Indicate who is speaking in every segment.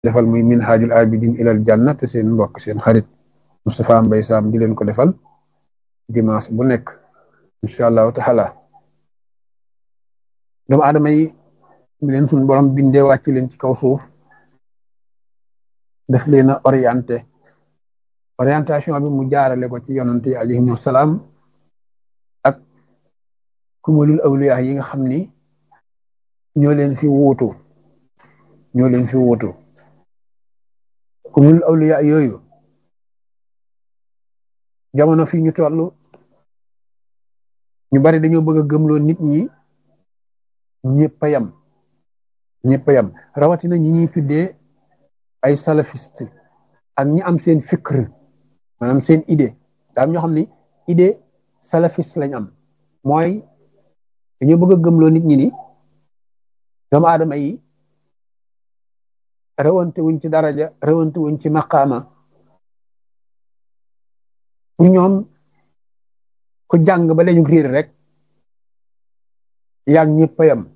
Speaker 1: defal muy minhajul abidin ilal janna te seen mbokk seen xarit Moustapha Mbaye Sam di leen ko defal dimanche bu nekk incha allahu taala doomu aadama yi mi leen suñu borom bindee wàcc leen ci kaw suuf daf leen a orienté orientation bi mu jaarale ko ci yonante yi alayhimu salaam ak kumalul awliya yi nga xam ni ñoo leen fi wuutu ñoo leen fi wuutu kumalul awliya yooyu jamono fii ñu toll ñu bari dañoo bëgg a gëmloo nit ñi ñëpp a yam ñëpp a yam rawatina ñi ñuy tuddee ay salafiste ak ñi am seen fikr maanaam seen idée daa am ñoo xam ni idée salafiste lañ am mooy dañoo bëgg a gëmloo nit ñi ni doomu aadama yi rawante wuñ ci daraja rawante wuñ ci maqaama pour ñoom ku jàng ba lañu riir rek yaag ñëpp a yam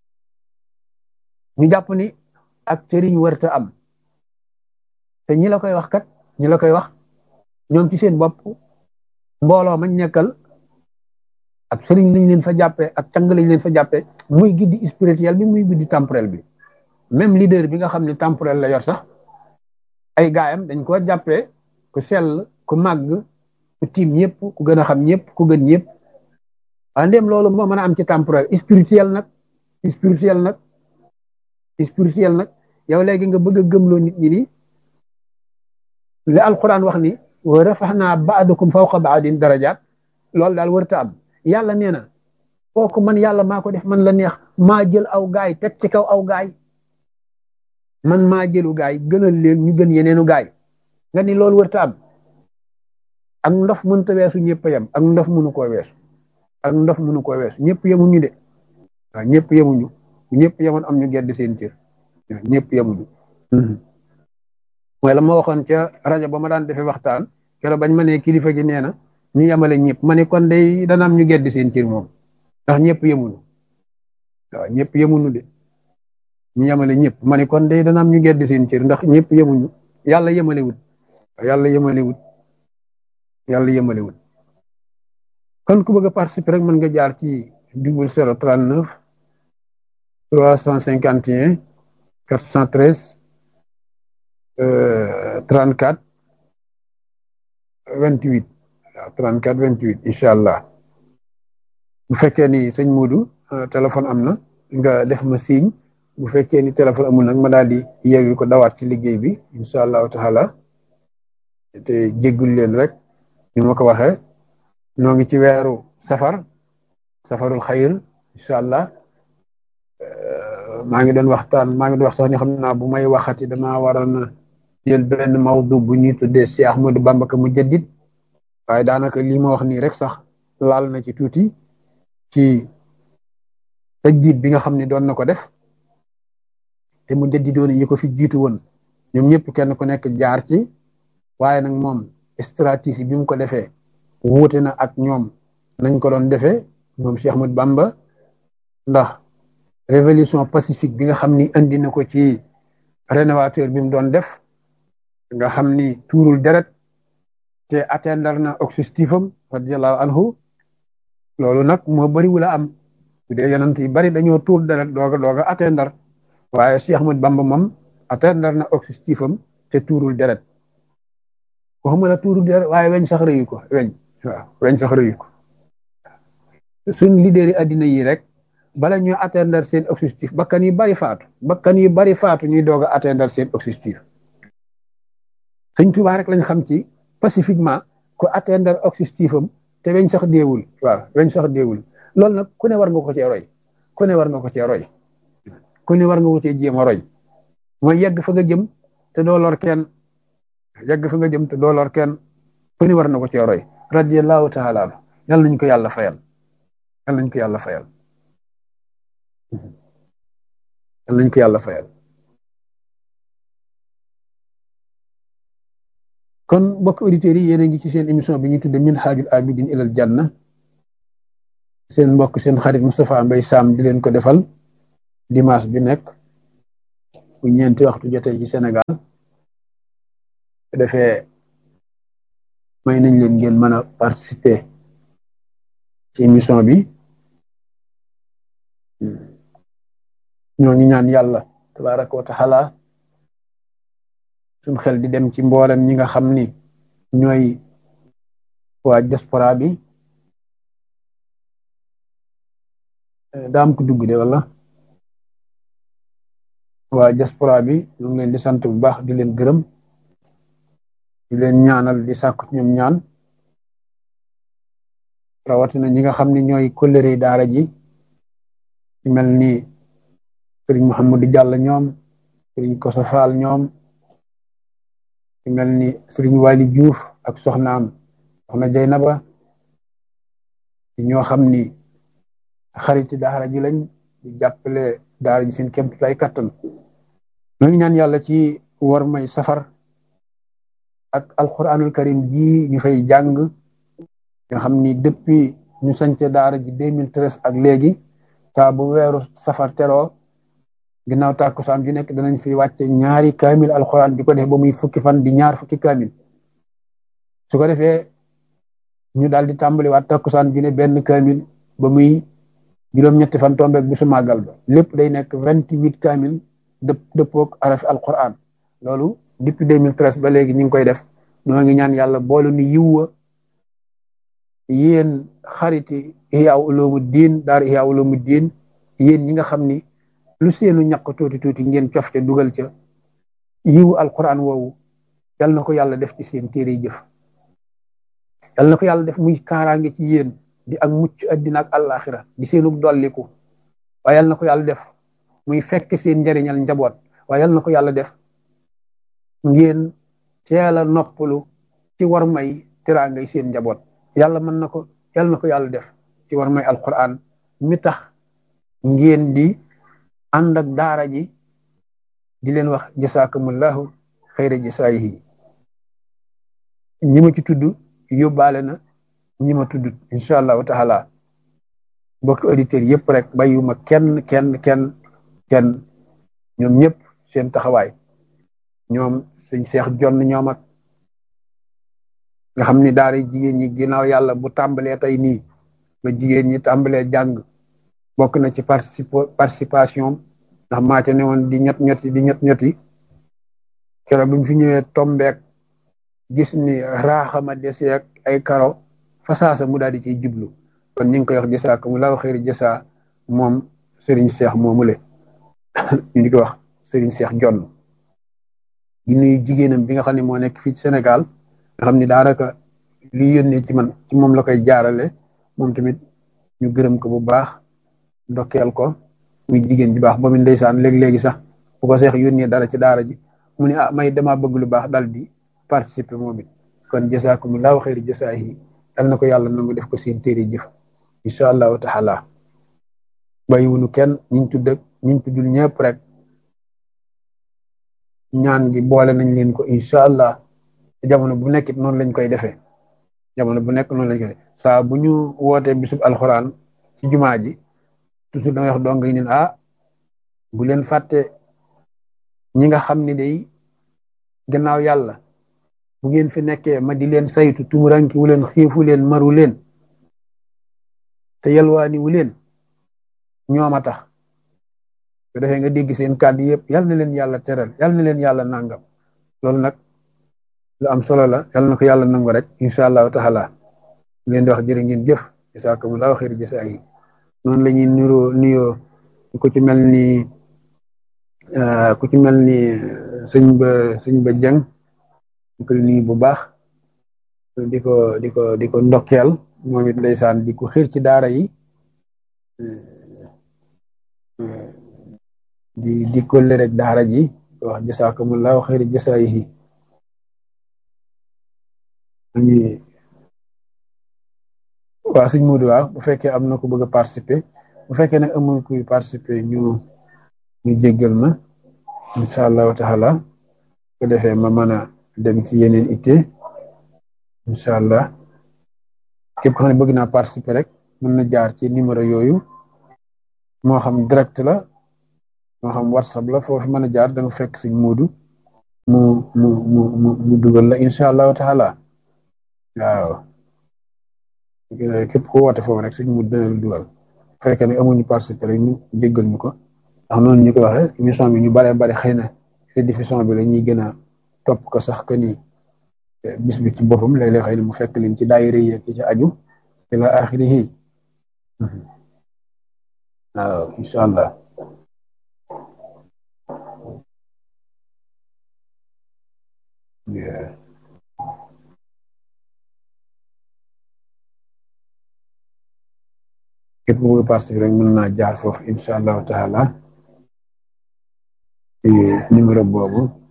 Speaker 1: ñu jàpp ni ak sëriñ warta am te ñi la koy wax kat ñi la koy wax ñoom ci seen bopp mbooloo mañ nekkal ak sëriñ lañ leen fa jàppee ak càng lañ leen fa jàppee muy giddi spirituel bi muy giddi temporel bi même leader bi nga xam ne temporel la yor sax ay gaayam dañ ko jàppee ku sell ku màgg ku tiim ñëpp ku gën a xam ñëpp ku gën ñëpp waaye ndéem loolu moo mën a am ci temporel spirituel nag spirituel nag spirituel nag yow léegi nga bëgg a gëmloo nit ñi ni li alquran wax ni wa rafaxnaa baadakum fawqa baadin darajaat loolu daal warta am yàlla nee na kooku man yàlla maa ko def man la neex maa jël aw gaay teg ci kaw aw gaay man maa jëlu gaay gënal leen ñu gën yeneenu gaay nga ni loolu warta am ak ndof mënta weesu ñëpp a yem ak ndof mënu koo weesu ak ndof mënu koo weesu ñëpp yemuñu de waaw ñëpp yemuñu ñëpp yemoon am ñu gedd seen cër ñëpp yemuñu mooy la ma waxoon ca rajo ba ma daan defee waxtaan keroog bañ ma ne kilifa gi nee na ñu yemale ñëpp ma ne kon day dana am ñu gedd seen cër moom ndax ñëpp yemuñu waaw ñëpp yemuñu de ñu yemale ñëpp ma ne kon day dana am ñu gedd seen cër ndax ñëpp yemuñu yàlla yemalewut yàlla yemalewut yàlla yemalewut kon ku bëgg a participer rek mën nga jaar ci double zéro trente neuf trois cent cinquante et un quatre cent treize trente quatre vingt huit waaw trente quatre vingt huit incha allah bu fekkee ni sëñ Moodu téléphone am na nga def ma signe bu fekkee ni téléphone amul nag ma daal di yeewi ko dawaat ci liggéey bi incha allahu taala te jéggul leen rek ni ma ko waxee ñoo ngi ci weeru safar safarul xayr incha allah maa ngi doon waxtaan maa ngi doon wax sax ni xam naa bu may waxati damaa waroon a jël benn mawdu bu ñuy tuddee Cheikh Ahmadou Bamba ka mu jaddit waaye daanaka lii ma wax nii rek sax laal na ci tuuti ci tajdiid bi nga xam ne doon na ko def te mu jaddidoon yi ko fi jiitu woon ñoom ñëpp kenn ku nekk jaar ci waaye nag moom stratégie bi mu ko defee wuute na ak ñoom nañ ko doon defee moom Cheikh Ahmadou Bamba ndax révolution pacifique bi nga xam ni andi na ko ci rénovateur bi mu doon def nga xam ni tuurul deret te atteindre na objectif am radiallahu anhu loolu nag moo bari wula am bu dee yonent yi bari dañoo tuur deret dooga dooga atteindre waaye Cheikh Ahmadou Bamba moom atteindre na objectif am te tuurul deret waxuma la tuurul deret waaye weñ sax rëyu ko weñ waaw weñ sax rëyu ko suñ leader yi addina yi rek bala ñuy atteindre seen objectif bakkan yu bari faatu bakkan yu bari faatu ñuy doog a atteindre seen objectif sëñ Tuubaa rek lañ xam ci pacifiquement ku atteindre objectif am te weñ sax deewul waaw weñ sax deewul loolu nag ku ne war nga ko cee roy ku ne war nga ko cee roy ku ne war nga ko cee jéem a roy mooy yegg fa nga jëm te doo lor kenn yegg fa nga jëm te doo lor kenn ku ne war na ko cee roy radiyallahu taala anhu yal nañ ko yàlla fayal yal nañ ko yàlla fayal yal nañ ko yàlla fayal kon mbokk auditeurs yi yéen a ngi ci seen émission bi ñu tudde minhajul abidin ilal janna seen mbokk seen xarit Moustapha Mbaye Sam di leen ko defal dimanche bi nekk bu ñeenti waxtu jotee ci Sénégal su defee may nañ leen ngeen mën a participer ci émission bi ñoo ngi ñaan yàlla tabaraka wa taala suñ xel di dem ci mboolem ñi nga xam ni ñooy waa diaspora bi daam ko dugg de wala waa diaspora bi ñu ngi leen di sant bu baax di leen gërëm di leen ñaanal di sàkku ñoom ñaan rawatina ñi nga xam ne ñooy kóllëre daara ji mel ni sëriñ Mouhamadou Diallo ñoom sëriñ Koso Fall ñoom mel ni sëriñ Wali Diouf ak soxnaam soxna Jaynaba ñoo xam ni xariti daara ji lañ di jàppale daara ji seen kémtu lay kattan ñoo ngi ñaan yàlla ci war may safar ak alquranul karim ji ñu fay jàng nga xam ni depuis ñu sance daara ji 2013 ak léegi saa bu weeru safar teroo ginnaaw tàkkusaan ju nekk danañ fi wàcce ñaari kaamil alquran di ko def ba muy fukki fan di ñaar fukki kaamil su ko defee ñu daal di tàmbali waat tàkkusaan ju ne benn kaamil ba muy juróom-ñetti fan tombeeg bisu màggal ba lépp day nekk vingt huit kaamil dëpp dëppoog arafi alquran loolu depuis 2013 ba léegi ñu ngi koy def ñoo ngi ñaan yàlla boolu ni yiwwa yéen xariti Ihya Ulumuddin daara Ihya Ulumuddin yéen ñi nga xam ni lu seenu ñaq tuuti tuuti ngeen cofte dugal ca yiwu alquran woowu yal na ko yàlla def ci seen téere jëf yal na ko yàlla def muy kaaraange ci yéen di ak mucc addina ak àllaaxira di seenu dolliku waaye yal na ko yàlla def muy fekk seen njariñal njaboot waaye yal na ko yàlla def ngeen teel a noppalu ci war may teraangay seen njaboot yàlla mën na ko yal na ko yàlla def ci war may alquran mi tax ngeen di ànd ak daara ji di leen wax jasaakumullahu xayra jasaayihi ñi ma ci tudd yóbbaale na ñi ma tudd incha allahu taala mbokki auditeurs yëpp rek bàyyuma kenn kenn kenn kenn ñoom ñëpp seen taxawaay ñoom sëñ seex jonn ñoom ak nga xam ni daara jigéen ñi ginnaaw yàlla bu tàmbalee tey nii ba jigéen ñi tàmbalee jàng bokk na ci participation ndax maa ca ne woon di ñett ñetti di ñett ñetti keroog bi mu fi ñëwee tombeek gis ni raaxama dese ak ay karo fasaasa mu daal di ciy jublu kon ñu ngi koy wax jësaa ko mu laaw xëyri jësaa moom Serigne Cheikh moomule ñu di ko wax Serigne Cheikh Jonn di nuyu jigéenam bi nga xam ne moo nekk fii ci Sénégal nga xam ni daanaka li yónnee ci man ci moom la koy jaarale moom tamit ñu gërëm ko bu baax ndokkeel ko muy jigéen bi baax ba mu ndeysaan léegi-léegi sax bu ko seex yónnee dara ci daara ji mu ne ah may dama bëgg lu baax dal di participer moom it kon jasaakumullahu xayri jasaahi dal na ko yàlla nangu def ko seen téere jëf incha allahu taala bàyyiwunu kenn ñiñ tudd ak ñiñ tuddul ñëpp rek ñaan gi boole nañ leen ko incha allah jamono bu nekkit noonu lañ koy defee jamono bu nekk noonu lañ koy defee saa bu ñu wootee bisub alxuraan ci jumaa ji toujours damay wax dong yi ne ah bu leen fàtte ñi nga xam ne day gannaaw yàlla bu ngeen fi nekkee ma di leen saytu tumuranki wu leen xiifu leen maru leen te yalwaani wu leen ñoom a tax su defee nga dégg seen kàddu yëpp yal na leen yàlla teral yal na leen yàlla nangam loolu nag lu am solo la yal na ko yàlla nangu rek incha allahu taala leen di wax jërë ngeen jëf jasaakumullahu xayri jasaa yi noonu la ñuy nuroo nuyoo ku ci mel ni ku ci mel ni sëñ ba sëñ ba jëng di ko nuyu bu baax di ko di ko di ko ndokkeel moom it ndeysaan di ko xiir ci daara yi di di kolle rek daara ji wax jasaakumullahu xayri jasaayihi waaw suñ muudu waaw bu fekkee am na ku bëgg a participer bu fekkee nag amul kuy participer ñu ñu jéggal ma incha allahu taala ko defee ma mën a dem ci yeneen itte incha allah képp ko xam ne bëgg naa participer rek mën na jaar ci numéro yooyu moo xam direct la moo xam whatsapp la foofu mën a jaar da nga fekk suñ muudu mu mu mu mu mu dugal la incha allahu taala waaw képp ku woote foofu rek suñ mu dina la dugal bu fekkee ne amuñu participé rek ñu jéggal ñu ko ndax noonu ñu ko waxee émission bi ñu baree bari xëy na rediffusion bi la ñuy gën a topp ko sax que ni bis bi ci boppam léeg-léeg xëy na mu fekk leen ci daayira yi ci aju ila axirihi waaw incha allah képp ku bëgg participé rek mën naa jaar foofu incha allahu taala numéro boobu